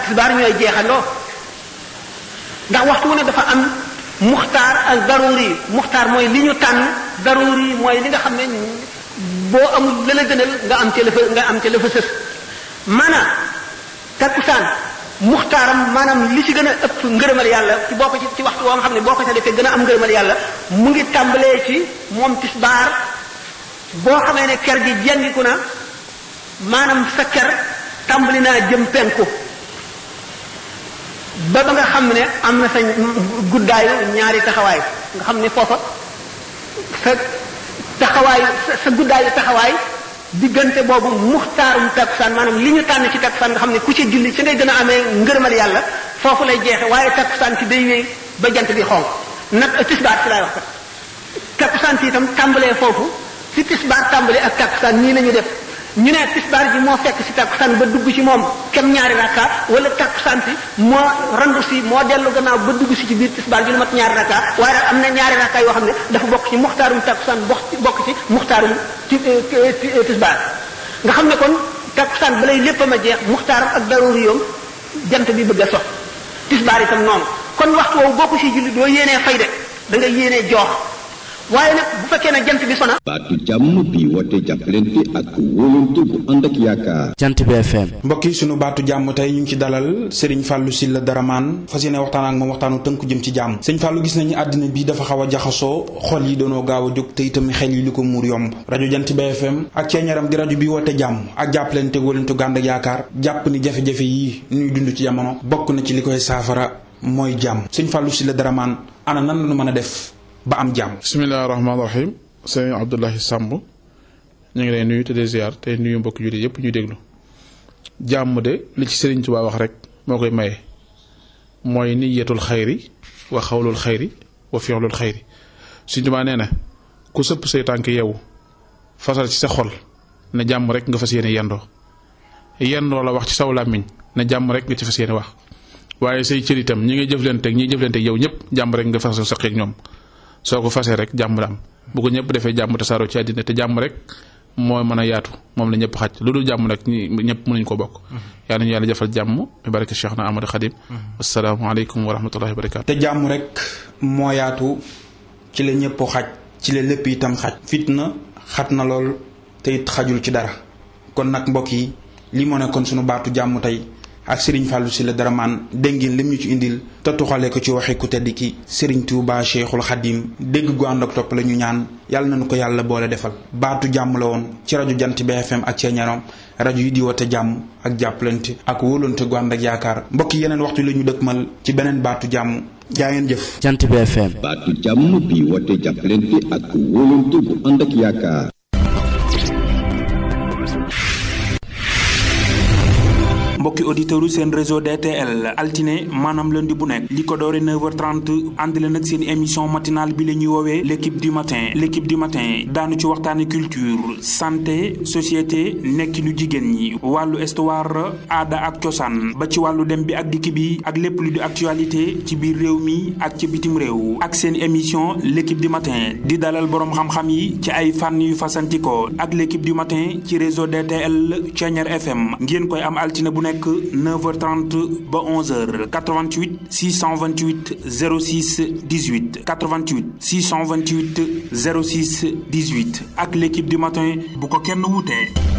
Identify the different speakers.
Speaker 1: tisbaar ñooy jeexandoo ndax waxtu wu ne dafa am muxtaar ak daruri muxtaar mooy li ñu tànn daruri mooy li nga xam ne boo amul la la gënal nga am ca la fa nga am ca la fa sës maanaam takkusaan muxtaaram maanaam li ci gën a ëpp ngërëmal yàlla ci boo ko ci ci waxtu woo nga xam ne boo ko ca defee gën a am ngërëmal yàlla mu ngi tàmbalee ci moom tisbaar boo xamee ne ker gi jengiku na maanaam sa ker tàmbali naa jëm penku ba ba nga xam ne am na sa guddaayu ñaari taxawaay nga xam ne foofa sa taxawaayu sa guddaayu taxawaay diggante boobu muxtaarum takkusaan maanaam li ñu tànn ci takkusaan nga xam ne ku ci julli ci ngay gën a amee ngërëmal yàlla foofu lay jeexe waaye takkusaan ci day wéy ba jant bi xonq nag tisbaar ci laay wax kat takkusaan ci itam tàmbalee foofu ci tisbaar tàmbalee ak takkusaan nii la ñu def ñu ne tisbaar ji moo fekk si takkusaan ba dugg ci moom kem ñaari rakka wala takkusaan si moo randu si moo dellu gannaaw ba dugg si ci biir tisbaar ji lu mat ñaari rakka waaye daal am na ñaari rakka yoo xam ne dafa bokk ci muxtaarum takkusaan bokk ci muxtaarum tisbaar nga xam ne kon takkusaan balay léppam a jeex muxtaaram ak daruri yoom jant bi bëgg a sox tisbaar itam noonu kon waxtu woowu boo ko si julli doo yéenee fay de da nga yéenee joox waaye nag bu fekkee ne jant bi sona
Speaker 2: baatu jàmm bi woote jàppalante ak wóolante bu ànd ak yaakaar
Speaker 3: jant bi FM
Speaker 4: mbokk yi sunu baatu jàmm tey ñu ngi ci dalal Serigne Fallou Sylla Daraman fas yéene waxtaan ak moom waxtaanu tënku jëm ci jàmm sëñ Fallou gis nañu àddina bi dafa xaw a jaxasoo xol yi doonoo gaaw a jóg te itam xel yi li ko muur yomb rajo jant bi FM ak ceeñaram di rajo bi woote jàmm ak jàppalante wóolante gu ànd ak yaakaar jàpp ni jafe-jafe yi ñuy dund ci jamono bokk na ci li koy saafara mooy jàmm sëñ Fallou Sylla Daraman ana nan la ñu mën a def ba am jàmm
Speaker 5: bisimilah rahmaani rahim sëñ Abdoulahi Samb ñu ngi lay nuyu te de ziar te nuyu mbokk jullit yëpp ñuy déglu jàmm de li ci Sëriñ Tuubaa wax rek moo koy maye mooy niyatul xayri wa xawlul xayri wa fi'lul xayri Sëriñ Tuubaa nee na ku sëpp say tànk yeewu fasal ci sa xol ne jàmm rek nga fas yéene yendoo yendoo la wax ci saw làmmiñ ne jàmm rek nga ci fas yéene wax waaye say cër itam ñi ngay jëflanteeg ñi jëflanteeg yow ñëpp jàmm rek nga fasal sa xeeg ñoom soo ko fasee rek jàmm la am bu ko ñëpp defee jàmm tasaaroo ci àddina te jàmm rek moo mën a yaatu moom la ñëpp xaj lu dul jàmm nag ñi ñëpp mënuñ ko bokk yaa nañu yàlla jafal jàmm bi barke Cheikh na Amadou Khadim asalaamaaleykum wa rahmatullahi wa barakaatu
Speaker 4: te jàmm rek moo yaatu ci la ñëpp xaj ci la lépp itam xaj fitna xat na lool te it xajul ci dara kon nag mbokk yi li moo nekkoon sunu baatu jàmm tey ak Serigne Fallou Sylla Daraman dégg ngeen lim ñu ci indil te tuxale ko ci waxi ku tedd ki Serigne Touba Cheikhul Khadim dégg gu ànd ak topp la ñu ñaan yàlla nañu ko yàlla boole defal baatu jàmm la woon ci rajo jant bi FM ak ceeñaram rajo yi di woote jàmm ak jàppalante ak wóolante gu ànd ak yaakaar mbokk yeneen waxtu la ñu dëkkmal ci beneen baatu jàmm jaa ngeen jëf.
Speaker 3: jant bi FM.
Speaker 2: baatu jàmm bi woote jàppalante ak wóolante bu ànd ak yaakaar.
Speaker 6: mbokki auditeurs yu seen réseau DTL altine maanaam lundi bu nekk li ko doore 9h30 ànd leen ak seen émission matinale bi la ñuy woowee l' équipe du matin l' équipe du matin daanu ci waxtaane culture santé société nekkinu jigéen ñi wàllu histoire aada ak cosaan ba ci wàllu dem bi ak dikk bi ak lépp lu di actualité ci biir réew mi ak ci bitim réew ak seen émission l' équipe du matin di dalal boroom xam-xam yi ci ay fànn yu fasantikoo ak l' équipe du matin ci réseau DTL Thiéniere FM ngeen koy am altine bu nekk 9h30 ba 11h 88 628 06 18 88 628 06 18 ak l'équipe du matin bu ko kenn wutee